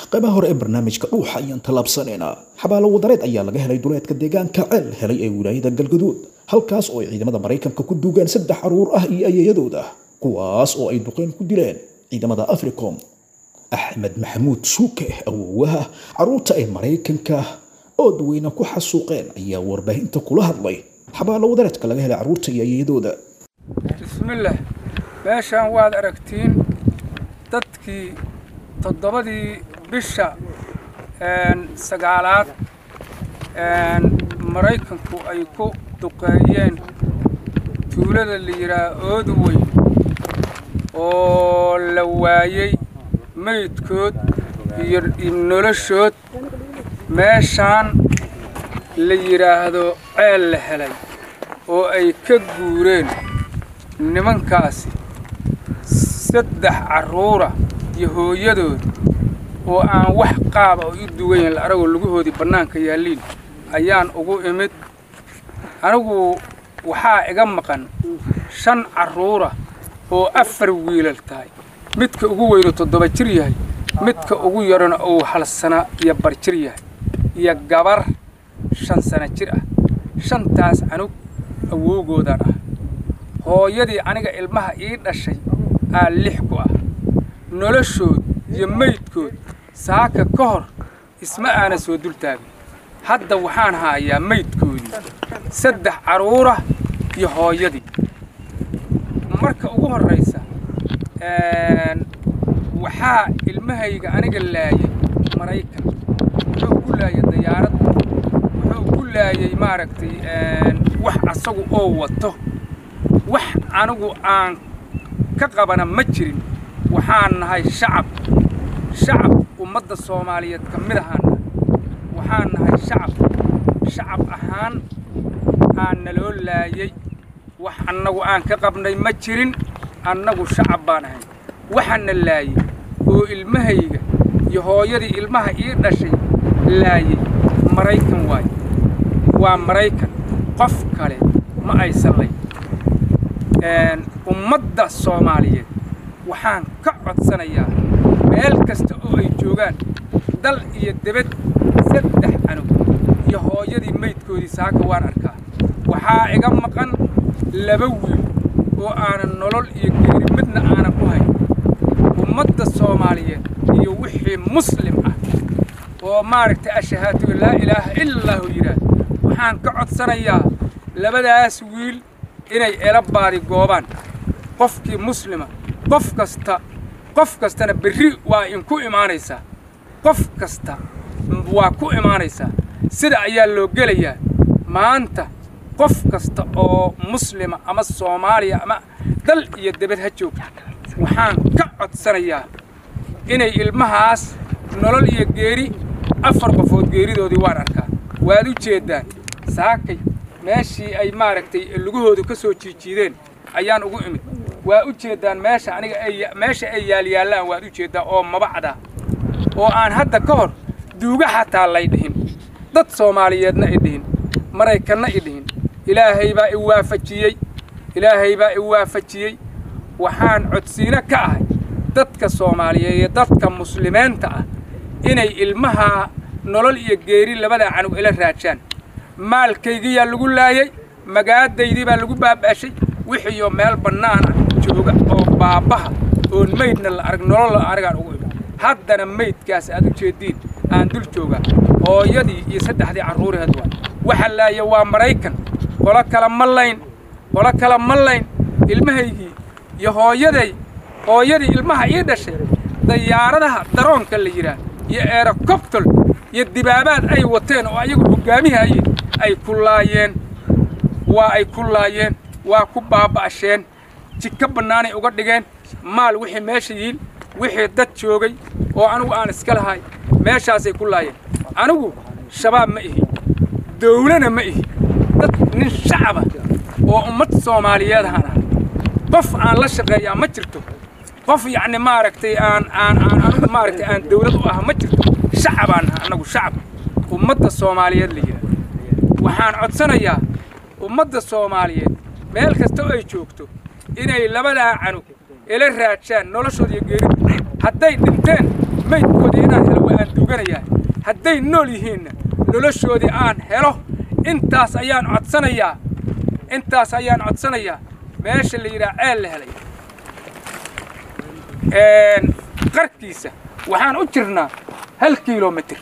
qaybaha hore ee barnaamijka dhuuxa ayaan tallaabsanaynaa xabaalo wadareed ayaa laga helay duleedka deegaanka ceel helay ee wilaayada galgaduud halkaas oo ay ciidamada maraykanka ku duugaan saddex caruur ah iyo ayayadooda kuwaas oo ay duqeyn ku dileen ciidamada africom axmed maxamuud shuuke awoowaha caruurta ay maraykanka oo dadweyne ku xasuuqeen ayaa warbaahinta kula hadlay xabaalo wadareedka laga helay caruurta iyo ayayadooda bismillaah meeshaan waad aragtiin dadkii toddobadii bisha sagaalaad maraykanku ay ku duqeeyeen tuulada la yidhaah oodu weyn oo la waayey meydkood iyo noloshood meeshaan la yidhaahdo ceel la helay oo ay ka guureen nimankaasi saddex carruura iyo hooyadood oo aan wax qaaba oo u dugayn la aragoo lugahoodii bannaanka yaalliin ayaan ugu imid anigu waxaa iga maqan shan carruura oo afar wiilal tahay midka ugu weynu toddoba jir yahay midka ugu yarana uu hal sana iyo bar jir yahay iyo gabar shan sana jir ah shantaas canug awowgoodaan ah hooyadii aniga ilmaha ii dhashay aa lix ku ah noloshood iyo meydkood saaka ka hor isma aana soo dul taagin hadda waxaan haayaa meydkoodii saddex carruura iyo hooyadii marka ugu horraysa waxaa ilmahayga aniga laayay maraykan wuxuu ku laayay dayaarad wuxuu ku laayay maaragtay wax asagu oo wato wax anigu aan ka qabana ma jirin waxaan nahay shacab shacab ummadda soomaaliyeed ka mid ahaana waxaan nahay shacab shacab ahaan aan naloo laayay wax annagu aan ka qabnay ma jirin annagu shacab baan ahay waxaana laayay oo ilmahayga iyo hooyadii ilmaha ii dhashay laayay maraykan waaye waa maraykan qof kale ma aysan layn ummadda soomaaliyeed waxaan ka codsanayaa meel kasta oo ay joogaan dal iyo debed saddex canug iyo hooyadii meydkoodii saaka waan arkaa waxaa iga maqan laba wiil oo aanan nolol iyo geeri midna aanan ku hayn ummadda soomaaliyeed iyo wixii muslim ah oo maaragtay ashahaatu laa ilaaha ila allaahu yidhaah waxaan ka codsanayaa labadaas wiil inay ela baadi goobaan qofkii muslima qof kasta qof kastana berri waa inku imaanaysaa qof kasta waa ku imaanaysaa sida ayaa loo gelayaa maanta qof kasta oo muslima ama soomaaliya ama dal iyo debed ha joogta waxaan ka codsanayaa inay ilmahaas nolol iyo geeri afar qofood geeridoodii waan arkaa waad u jeeddaan saakay meeshii ay maaragtay lugahoodu ka soo jiijiideen ayaan ugu imid waa u jeeddaan meesha aniga ay meesha ay yaalyaallaan waad u jeeddaa oo mabacda oo aan hadda ka hor duuga xataa lay dhihin dad soomaaliyeedna i dhihin maraykanna i dhihin ilaahay baa i waafajiyey ilaahay baa i waafajiyey waxaan codsiino ka ahay dadka soomaaliyeed iyo dadka muslimiinta ah inay ilmaha nolol iyo geeri labadaa canug ila raajaan maalkaygiyaa lagu laayay magaadaydii baa lagu baaba'shay wixiioo meel bannaana jooga oo baabbaha oon maydna la arag nolol la aragaan ugu imid haddana maydkaas aad u jeeddiin aan dul joogaa hooyadii iyo saddexdii carruuraheed waa waxa laaya waa maraykan qolo kale ma layn qolo kale ma layn ilmahaygii iyo hooyaday hooyadii ilmaha ii dhashay dayaaradaha daroonka la yidhaah iyo eerokobtol iyo dibaabaad ay wateen oo ayagu hoggaamihayeen ay ku laayeen waa ay ku laayeen waa ku baaba'asheen jidka bannaanay uga dhigeen maal wixii meesha yiil wixii dad joogay oo anigu aan iska lahay meeshaasay ku laayeen anigu shabaab ma ihi dawlana ma ihi dad nin shacaba oo ummad soomaaliyeed ahaan ah qof aan la shaqeeyaa ma jirto qof yacni maaragtay aan aan aan anigu maaragtay aan dawlad u ah ma jirto shacabaan naha annagu shacab ummadda soomaaliyeed la yidhaah waxaan codsanayaa ummadda soomaaliyeed meel kasta oo ay joogto inay labadaa canug ila raajaan noloshooda iyo geerida hadday dhinteen maydkoodii inaan helo waa aan tooganayaa hadday nool yihiinna noloshoodii aan helo intaas ayaan codsanayaa intaas ayaan codsanayaa meesha la yidhaha ceel la helay qarkiisa waxaan u jirnaa hal kilomitir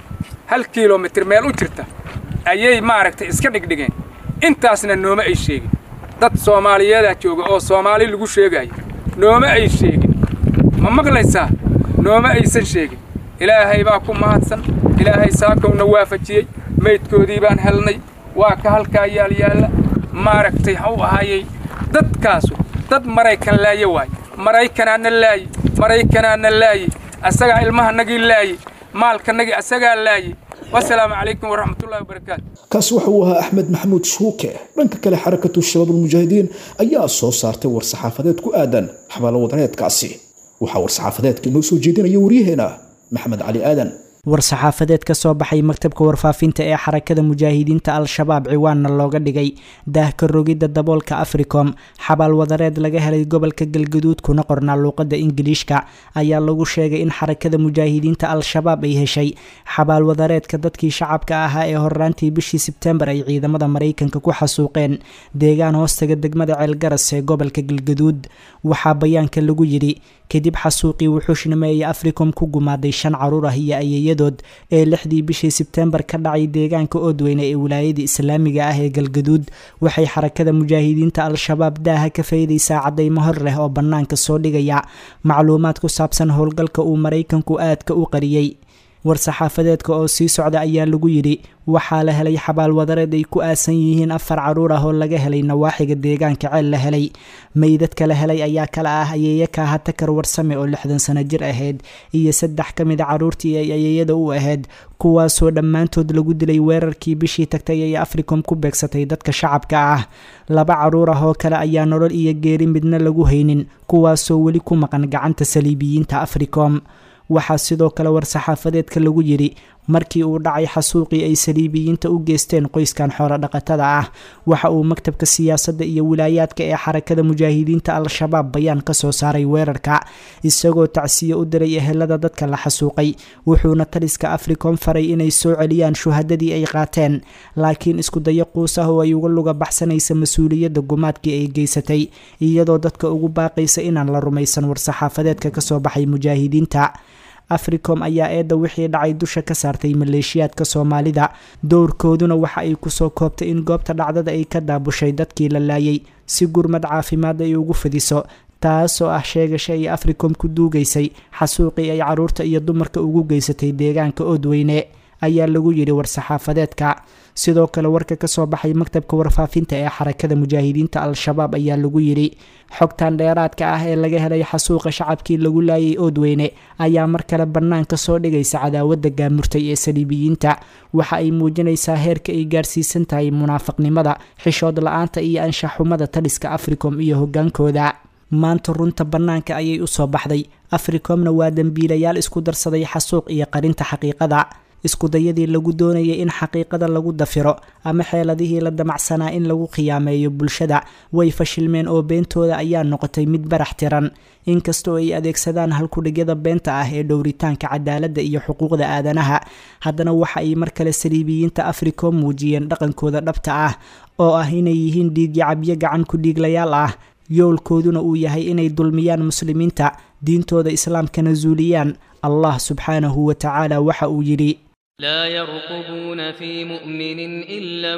hal kilomitir meel u jirta ayay maaragtay iska dhigdhigeen intaasna nooma ay sheegin dad soomaaliyeedaa jooga oo soomaali lagu sheegayo nooma ay sheegin ma maqlaysaa nooma aysan sheegin ilaahay baa ku mahadsan ilaahay saakowna waafajiyey maydkoodii baan helnay waa ka halkaa yaalyaalla maaragtay hau ahaayey dadkaasu dad maraykan laaye waaye maraykanaana laaye maraykanaana laaye asagaa ilmahanagii laaye maalkanagii asagaa laaye wasalaamu calaykum waraxmatullahi wabarakaatu kaasi waxa uu ahaa axmed maxamuud shuuke dhanka kale xarakatu shabaab ulmujaahidiin ayaa soo saartay war-saxaafadeed ku aadan xabaalo wadareedkaasi waxaa war-saxaafadeedka inoo soo jeedinaya waryaheena maxamed cali aadan war-saxaafadeed ka soo baxay maktabka warfaafinta ee xarakada mujaahidiinta al-shabaab ciwaanna looga dhigay daahka rogidda daboolka africom xabaal wadareed laga helay gobolka galgaduud kuna qornaa luuqadda ingiliishka ayaa lagu sheegay in xarakada mujaahidiinta al-shabaab ay heshay xabaal wadareedka dadkii shacabka ahaa ee horraantii bishii sebtembar ay ciidamada maraykanka ku xasuuqeen deegaan hoostaga degmada ceelgaras ee gobolka galgaduud waxaa bayaanka lagu yidhi kadib xasuuqii wuxuushnimeeye africom ku gumaaday shan caruur ah iyo ayeeyadood ee lixdii bishii sebtembar ka dhacay deegaanka oodweyne ee wilaayada islaamiga ah ee galgaduud waxay xarakada mujaahidiinta al-shabaab daaha ka faydaysaa caddaymo hor leh oo bannaanka soo dhigaya macluumaad ku saabsan howlgalka uu maraykanku aadka u qariyey war-saxaafadeedka oo sii socda ayaa lagu yidhi waxaa la helay xabaal wadareed ay ku aasan yihiin afar caruur ah oo laga helay nawaaxiga deegaanka ceel la helay meydadka la helay ayaa kala ah ayeeya kaaha takar warsame oo lixdan sano jir ahayd iyo saddex ka mid a caruurtii ay ayeeyada u ahayd kuwaasoo dhammaantood lagu dilay weerarkii bishii tagtay ay africom ku beegsatay dadka shacabka ah laba caruur ah oo kale ayaa nolol iyo geeri midna lagu haynin kuwaasoo weli ku maqan gacanta saliibiyiinta africom waxaa sidoo kale war-saxaafadeedka lagu yidhi markii uu dhacay xasuuqii ay saliibiyiinta u geysteen qoyskan xoolo dhaqatada ah waxa uu maktabka siyaasadda iyo wilaayaadka ee xarakada mujaahidiinta al-shabaab bayaan ka soo saaray weerarka isagoo tacsiye u diray ehelada dadka la xasuuqay wuxuuna taliska africom faray inay soo celiyaan shuhadadii ay qaateen laakiin iskudayo quus ah oo ay uga luga baxsanaysa mas-uuliyadda gumaadkii ay geysatay iyadoo dadka ugu baaqaysa inaan la rumaysan war-saxaafadeedka kasoo baxay mujaahidiinta africom ayaa eedda wixii dhacay dusha ka saartay maleeshiyaadka soomaalida dowrkooduna waxa ay kusoo koobtay in goobta dhacdada ay ka daabushay dadkii la laayay si gurmad caafimaad ay ugu fidiso taasoo ah sheegasha ay africom ku duugaysay xasuuqii ay caruurta iyo dumarka ugu geysatay deegaanka oodweyne ayaa lagu yidhi war-saxaafadeedka sidoo kale warka ka soo baxay maktabka warfaafinta ee xarakada mujaahidiinta al-shabaab ayaa lagu yidhi xogtan dheeraadka ah ee laga helay xasuuqa shacabkii lagu laayay oodweyne ayaa mar kale bannaanka soo dhigaysa cadaawadda gaamurtay ee saliibiyiinta waxa ay muujinaysaa heerka ay gaarsiisan tahay munaafaqnimada xishood la-aanta iyo anshaxumada taliska africom iyo hoggaankooda maanta runta bannaanka ayay u soo baxday africomna waa dembiilayaal isku darsaday xasuuq iyo qarinta xaqiiqada iskudayadii lagu doonayay in xaqiiqada lagu dafiro ama xeeladihii la damacsanaa in lagu khiyaameeyo bulshada way fashilmeen oo beentooda ayaa noqotay mid barax tiran inkastoo ay adeegsadaan halkudhigyada beenta ah ee dhowritaanka cadaaladda iyo xuquuqda aadanaha haddana waxa ay mar kale saliibiyiinta africom muujiyeen dhaqankooda dhabta ah oo ah inay yihiin dhiigyacabyo gacan ku dhiiglayaal ah yoolkooduna uu yahay inay dulmiyaan muslimiinta diintooda islaamkana zuuliyaan allah subxaanahu wa tacaala waxa uu yidhi لا يرقبون في مؤمن إلا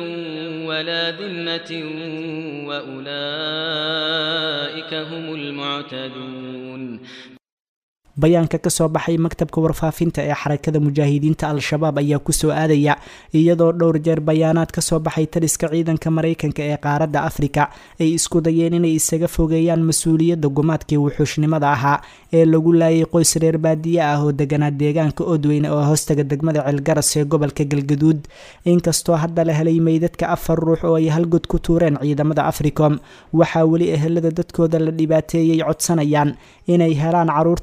ولا ذمة وأولئك هم المعتدون bayaanka ka soo baxay maktabka warfaafinta ee xarakada mujaahidiinta al-shabaab ayaa kusoo aadaya iyadoo dhowr jeer bayaanaad ka soo baxay taliska ciidanka maraykanka ee qaaradda afrika ay isku dayeen inay isaga fogeeyaan mas-uuliyadda gumaadkii wuxuushnimada ahaa ee lagu laayay qoys reer baadiye ah oo deganaa deegaanka oodweyne oo hoostaga degmada ceelgaras ee gobolka galgaduud inkastoo hadda la helay meydadka afar ruux oo ay halgod ku tuureen ciidamada africom waxaa weli ehelada dadkooda la dhibaateeyey codsanayaan inay helaan caruurta kale ee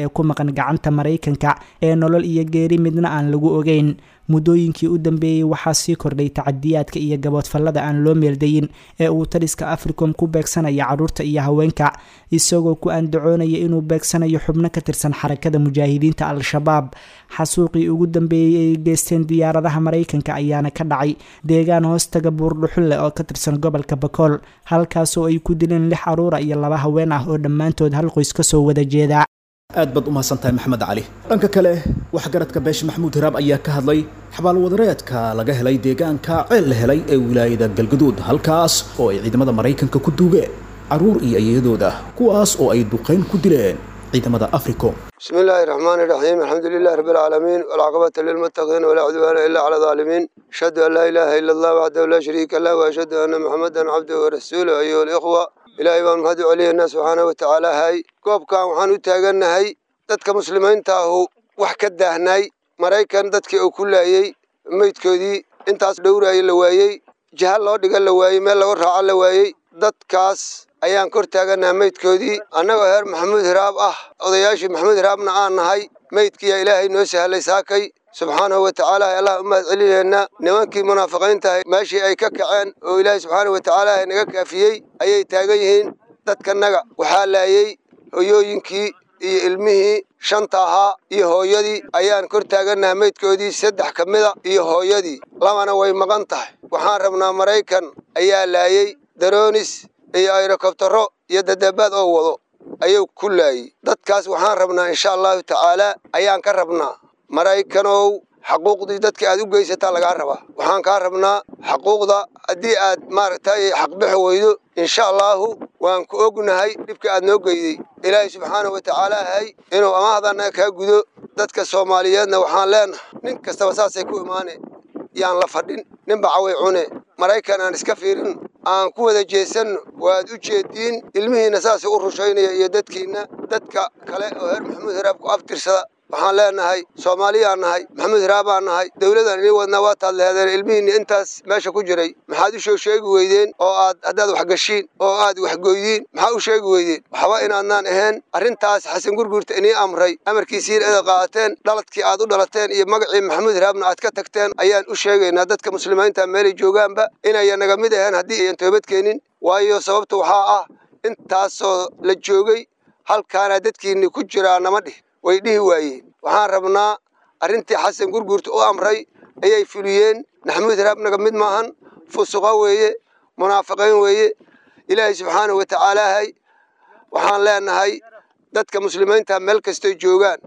ee ku maqan gacanta maraykanka ee nolol iyo geeri midna aan lagu ogeyn muddooyinkii u dambeeyey waxaa sii kordhay tacadiyaadka iyo gaboodfallada aan loo meeldayin ee uu taliska africom ku beegsanaya carruurta iyo haweenka isagoo ku andacoonaya inuu beegsanayo xubno ka tirsan xarakada mujaahidiinta al-shabaab xasuuqii ugu dambeeyey ay geysteen diyaaradaha maraykanka ayaana ka dhacay deegaan hoostaga buurdhuxulle oo ka tirsan gobolka bakool halkaasoo ay ku dileen lix caruura iyo laba haween ah oo dhammaantood hal qoys kasoo wada jeeda aad baad u mahadsantahay maxamed cali dhanka kale waxgaradka beesha maxamuud hiraab ayaa ka hadlay xabaalwadareedka laga helay deegaanka ceel la helay ee wilaayada galgaduud halkaas oo ay ciidamada maraykanka ku duugeen carruur iyo ayadooda kuwaas oo ay duqayn ku dileen ciidamada africom بسم الله الرحمن الرحيم الحمد لله رب العالمين والعقبة للمتقين ولا عدوان إلا على الظالمين أشهد أن لا إله إلا الله وحده لا شريك له وأشهد أن محمدا عبده ورسوله أيها الإخوة إلهي بان مهد عليه الناس سبحانه وتعالى هاي كوب كان وحان وتاغن هاي دادك مسلمين تاهو وحكا داهناي مرايكان دادك أو كل أيي ميت كودي انتاس دورة أي لوايي جهال لو دقال لوايي ميل لو رعا لوايي دادكاس ayaan kor taagannaha meydkoodii annagoo heer maxamuud hiraab ah odayaashii maxamuud hiraabna aan nahay meydkiiyaa ilaahay noo sahlay saakay subxaanahu wa tacaala allah u mahad celinayna nimankii munaafiqiintahay meeshii ay ka kaceen oo ilaahay subxaanahu wa tacaala naga kaafiyey ayay taagan yihiin dadkanaga waxaa laayey hoyooyinkii iyo ilmihii shanta ahaa iyo hooyadii ayaan kor taagannaha meydkoodii saddex ka mida iyo hooyadii labana way maqan tahay waxaan rabnaa maraykan ayaa laayey daroonis iyo ayrokobtaro iyo dadabaad oo wado ayuu ku laayey dadkaas waxaan rabnaa insha allahu tacaalaa ayaan ka rabnaa maraykanow xaquuqdii dadka aad u geysataa lagaa rabaa waxaan kaa rabnaa xaquuqda haddii aad maaragtay xaqbixi weydo insha allaahu waan ku ognahay dhibka aad noo geyday ilaahay subxaanahu wa tacaala hay inuu amahdana kaa gudo dadka soomaaliyeedna waxaan leenahay nin kastaba saasay ku imaaneen yaan la fadhin ninba caway cune maraykan aan iska fiirin aan ku wada jeesanno waad u jeediin ilmihiinna saasay u rushaynaya iyo dadkiinna dadka kale oo heer maxamuud hiraab ku aftirsada waxaan leenahay soomaaliyaan nahay maxamuud hiraabaan nahay dowladaan inii wadnaa waa taad leheedeen ilmihiinni intaas meesha ku jiray maxaad u soo sheegi weydeen oo aad haddaad waxgashiin oo aad waxgoydiin maxaa u sheegi weydeen waxba inaadnaan ahayn arrintaas xasan gurgurta inii amray amarkiisiin eeda qaateen dhaladkii aad u dhalateen iyo magacii maxamuud hiraabna aad ka tagteen ayaan u sheegaynaa dadka muslimiinta meelay joogaanba inaya naga mid ahayn haddii ayan toobad keenin waayo sababta waxaa ah intaasoo la joogay halkaana dadkiinni ku jiraa nama dhih way dhihi waayeen waxaan rabnaa arrintii xasan gurgurta u amray ayay fuliyeen maxamuud hiraab naga mid maahan fusuqa weeye munaafiqiin weeye ilaahay subxaanahu wa tacaalaahay waxaan leenahay dadka muslimiinta meel kastay joogaan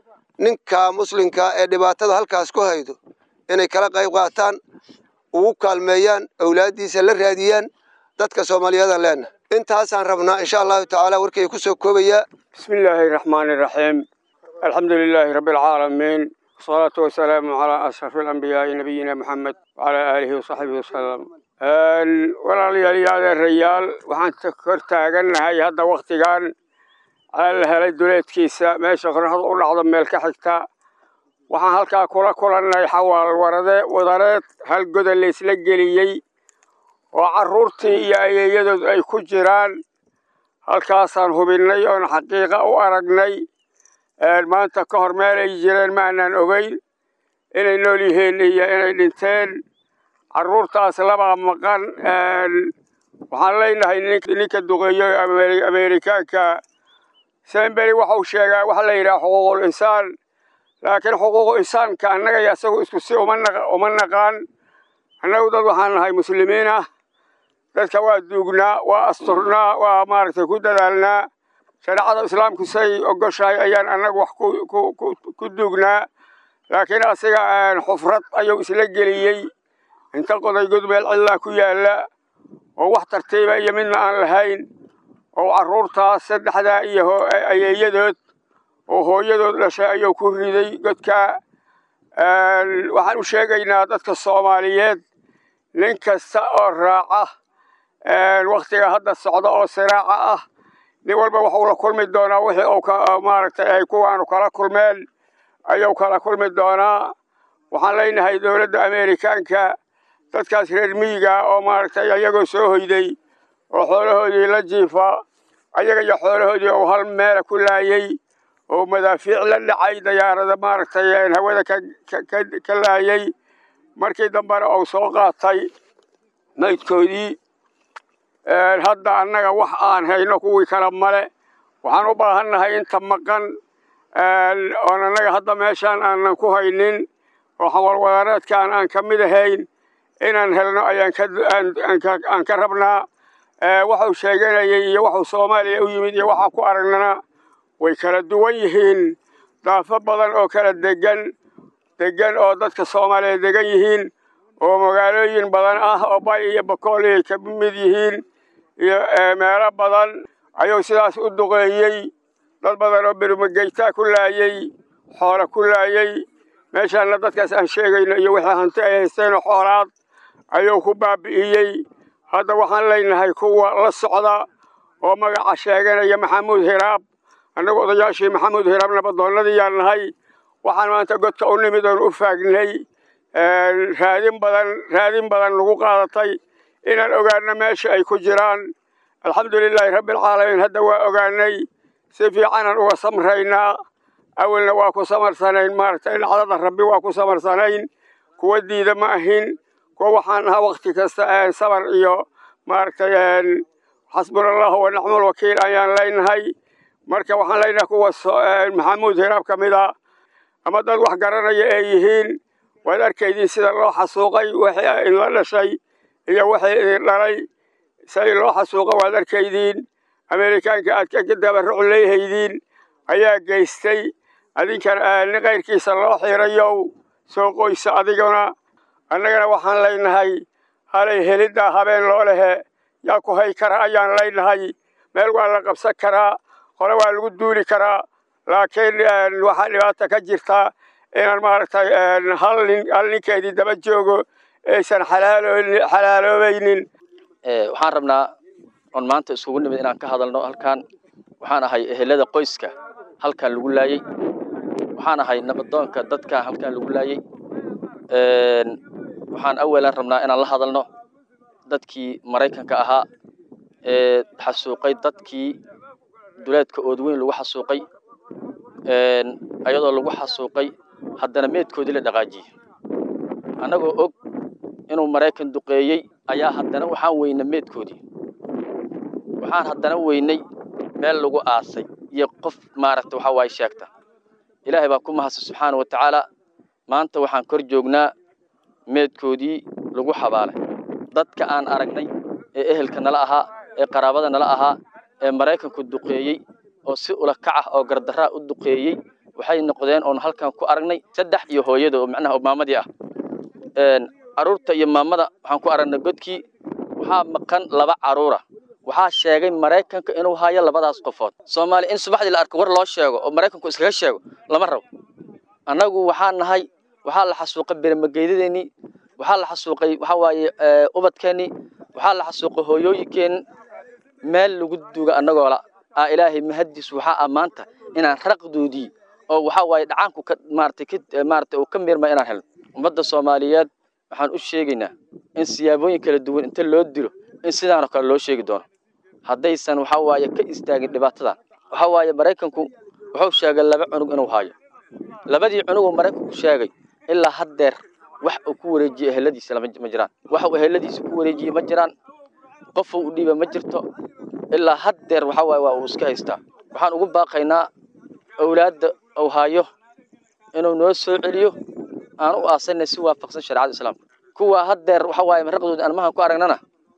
ninka muslimka ee dhibaatada halkaas ku haydo inay kala qayb qaataan ugu kaalmeeyaan awlaaddiisa la raadiyaan dadka soomaaliyadan leenahay intaasaan rabnaa insha allahu tacaala warkay ku soo koobayaa بسم الله الرحمن الرحيم الحمد لله رب العالمين والصلاة والسلام على أشرف الأنبياء نبينا محمد وعلى آله وصحبه وسلم walaalyaal reyaal waxaan kor taagannahay hadda wakhtigan ceel helay duleedkiisa meesha qorraxdu u dhacdo meel ka xigta waxaan halkaa kula kulannay xawaal warade wadareed hal goda laysla geliyey oo carruurtii iyo ayeeyadood ay ku jiraan halkaasaan hubinnay oon xaqiiqa u aragnay maanta ka hor meel ay jireen ma aanaan ogeyn inay nool yihiin iyo inay dhinteen carruurtaas labaa maqan waxaan leenahay ninka duqeeyo ameerikaanka semberi waxau sheegaa waxa la yidhaha xuquuqul insaan laakiin xuquuqu insaanka annaga iyo isagu isku si uma naqaan annagu dad waxaan nahay muslimiin ah dadka waa duugnaa waa asturnaa waa maaragtay ku dadaalnaa shareecada islaamku say ogoshahay ayaan annagu wax ku duugnaa laakiin asiga xufrad ayuu isla geliyey inta qoday godmeel cidlaa ku yaalla oo wax tartiiba iyo midna aan lahayn oo carruurtaas saddexdaa iyo ayeeyadood oo hooyadood dhashay ayuu ku riday godkaa waxaan u sheegaynaa dadka soomaaliyeed nin kasta oo raaca wakhtiga hadda socda oo siraaca ah nin walba waxuu la kulmi doonaa wixii uu maaragtay ay kuwaanu kala kulmeen ayuu kala kulmi doonaa waxaan leenahay dowladda ameerikaanka dadkaas reer miyiga oo maaragtay ayagoo soo hoyday oo xoolahoodii la jiifa ayaga iyo xoolahoodii uu hal meela ku laayey oo madaafiic la dhacay dayaarada maaragtay hawada ka laayay markii dambena uu soo qaatay maydkoodii hadda annaga wax aan hayno kuwii kale male waxaan u baahannahay inta maqan oon annaga hadda meeshaan aanan ku haynin oo xawalwadareedkaan aan ka mid ahayn inaan helno ayaan ka rabnaa waxuu sheeganayay iyo waxuu soomaaliya u yimid iyo waxaa ku aragnana way kala duwan yihiin daafo badan oo kala degan degan oo dadka soomaaliya degan yihiin oo magaalooyin badan ah oo bay iyo bakool ay ka mid yihiin iyo meelo badan ayuu sidaas u duqeeyey dad badan oo bermageytaa ku laayey xoolo ku laayey meeshaana dadkaas aan sheegayno iyo wixii hanti ay haysteenoo xoolaad ayuu ku baabi'iyey hadda waxaan leynahay kuwa la socda oo magaca sheeganaya maxamuud hiraab annagu odayaashii maxamuud hiraab nabadoonnadiiyaan nahay waxaan maanta godka u nimid oon u faagnay raadin badan raadin badan lagu qaadatay inaan ogaano meesha ay ku jiraan alxamdulilaahi rabbialcaalamiin hadda waa ogaanay si fiicanaan uga samraynaa awalna waa ku samarsanayn maaragtay dhacdada rabbi waa ku samarsanayn kuwa diida ma ahin kuwa waxaan ahaa wakti kasta sabar iyo maaragtay xasbunallahu wa nicmal wakiil ayaan leynahay marka waxaan leynahay kuwa maxamuud hiraab ka mid a ama dad wax garanaya ay yihiin waad arkaydiin sida loo xasuuqay wixii idinla dhashay iyo wixii idin dhalay say loo xasuuqa waad arkaydiin ameerikaanka aad ka dabaruc leehaydiin ayaa geystay adinkana nin kayrkiisa loo xiirayow soo qoysa adiguna annagana waxaan leynahay halay heliddaa habeen loo lehe yaa ku hay kara ayaan leynahay meel waa la qabsan karaa hore waa lagu duuli karaa laakiin waxaa dhibaata ka jirta inaan maaragtay hal nin hal ninkeedii daba joogo aysan xalaaloobaynin waxaan rabnaa oon maanta isugu nimid inaan ka hadalno halkaan waxaan ahay ehelada qoyska halkaan lagu laayey waxaan ahay nabadoonka dadka halkaan lagu laayey waxaan awalan rabnaa inaan la hadalno dadkii maraykanka ahaa ee xasuuqay dadkii duleedka oodweyn lagu xasuuqay ayadoo lagu xasuuqay haddana meedkoodii la dhaqaajiyey annagoo og inuu maraykan duqeeyey ayaa haddana waxaan weynay meedkoodii waxaan haddana weynay meel lagu aasay iyo qof maaragta waxa waaye sheegta ilaahay baa ku mahadsan subxaana wa tacaala maanta waxaan kor joognaa meedkoodii lagu xabaalay dadka aan aragnay ee ehelka nala ahaa ee qaraabada nala ahaa ee maraykanku duqeeyey oo si ula kac ah oo gardaraa u duqeeyey waxay noqdeen oon halkan ku aragnay saddex iyo hooyada oo macnaha maamadii ah caruurta iyo maamada waxaan ku aragnay godkii waxaa maqan laba caruura waxaa sheegay maraykanka inuu hayo labadaas qofood soomaaliya in subaxdii la arko war loo sheego oo maraykanku iskaga sheego lama rabo annagu waxaa nahay waxaa la xasuuqay bermageydadeenii waxaa la xasuuqay waxaa waaye ubadkeennii waxaa la xasuuqay hooyooyinkeen meel lagu duuga annagoola aa ilaahay mahadiis waxaa ah maanta inaan raqdoodii oo waxaa waaye dhacaanku ka maaratay ka maaratay uu ka miirma inaan helno ummadda soomaaliyeed waxaan u sheegaynaa in siyaabooyin kala duwan inta loo dilo in sidaanoo kale loo sheegi doono haddaysan waxaa waaye ka istaagin dhibaatadan waxaa waaye maraykanku wuxuu sheegay laba cunug inuu haayo labadii cunuguu maraykanku sheegay ilaa haddeer wax uu ku wareejiyey eheladiisa ma jiraan wax uu eheladiisa ku wareejiyey ma jiraan qofuu u dhiiba ma jirto ilaa haddeer waxaa waaye waa uu iska haystaa waxaan ugu baaqaynaa awlaadda uu haayo inuu noo soo celiyo aan u aasanay si waafaqsan shareecada islaamka kuwa haddeer waxaa waaye maraqdooda aan mahan ku aragnana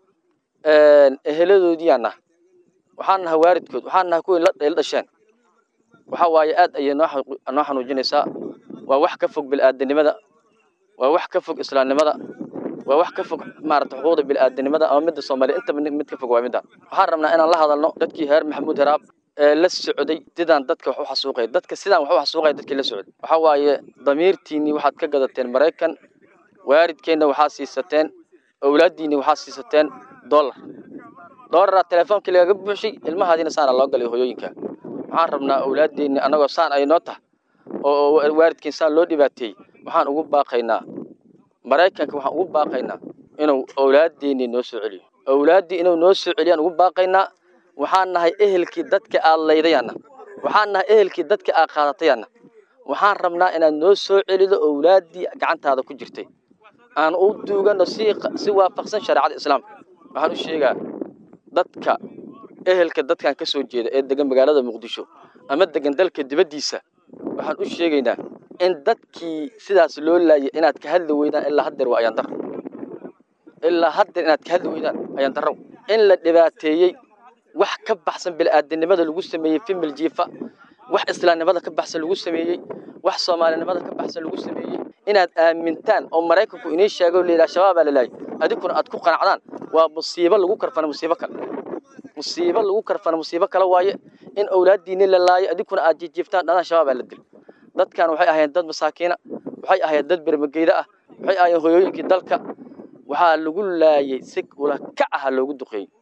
eheladoodiiyaan naha waxaan nahay waaridkood waxaan nahay kuwii la dhasheen waxaa waaye aad ayay noo noo xanuujinaysaa waa wax ka fog bil'aadanimada waa wax ka fog islaamnimada waa wax ka fog maarata xuquuqda bil'aadanimada ama midda soomaaliya intaba mid ka fog waa midaan waxaan rabnaa inaan la hadalno dadkii heer maxamuud heraab ee la socday sidaan dadka wax u xasuuqay dadka sidaan wax u xasuuqay dadkii la socday waxaa waaye damiirtiinnii waxaad ka gadateen maraykan waaridkeenna waxaa siisateen awlaaddiinni waxaa siisateen dollar dollaraa teleefoonkii lagaga buuxshay ilmahaadiina saana loo galay hoyooyinka waxaan rabnaa awlaadeenni annagoo saan ay noo tahay oo waalidkeen saan loo dhibaateeyey waxaan ugu baaqaynaa maraykanka waxaan ugu baaqaynaa inuu awlaadeenni noo soo celiyo awlaaddii inuu noo soo celiyaan ugu baaqaynaa waxaan nahay ehelkii dadka aad laydayaana waxaan nahay ehelkii dadka aa qaadatayaanna waxaan rabnaa inaad noo soo celido owlaaddii gacantaada ku jirtay aan u duugano si si waafaqsan shareecada islaamka waxaan u sheegaa dadka ehelka dadkan ka soo jeeda ee degan magaalada muqdisho ama degan dalka dibaddiisa waxaan u sheegaynaa in dadkii sidaas loo laayay inaad ka hadli weydaan ilaa haddeer waa ayaan darro ilaa haddeer inaad ka hadli weydaan ayaan darro in la dhibaateeyey wax ka baxsan bil'aadanimada lagu sameeyey fimil jiifa wax islaamnimada ka baxsan lagu sameeyey wax soomaalinimada ka baxsan lagu sameeyey inaad aamintaan oo maraykanku inii sheego layidhaha shabaabaa la laayay adinkuna aad ku qanacdaan waa musiibo lagu karfana musiibo kale musiibo lagu karfana musiibo kale waaye in awlaaddiinni la laayo adinkuna aad jijiiftaan dhadaan shabaabaa la dil dadkan waxay ahaayeen dad masaakiina waxay ahaayeen dad bermageyda ah waxay ahaayeen hoyooyinkii dalka waxaa lagu laayay si ula kac aha loogu duqeeyey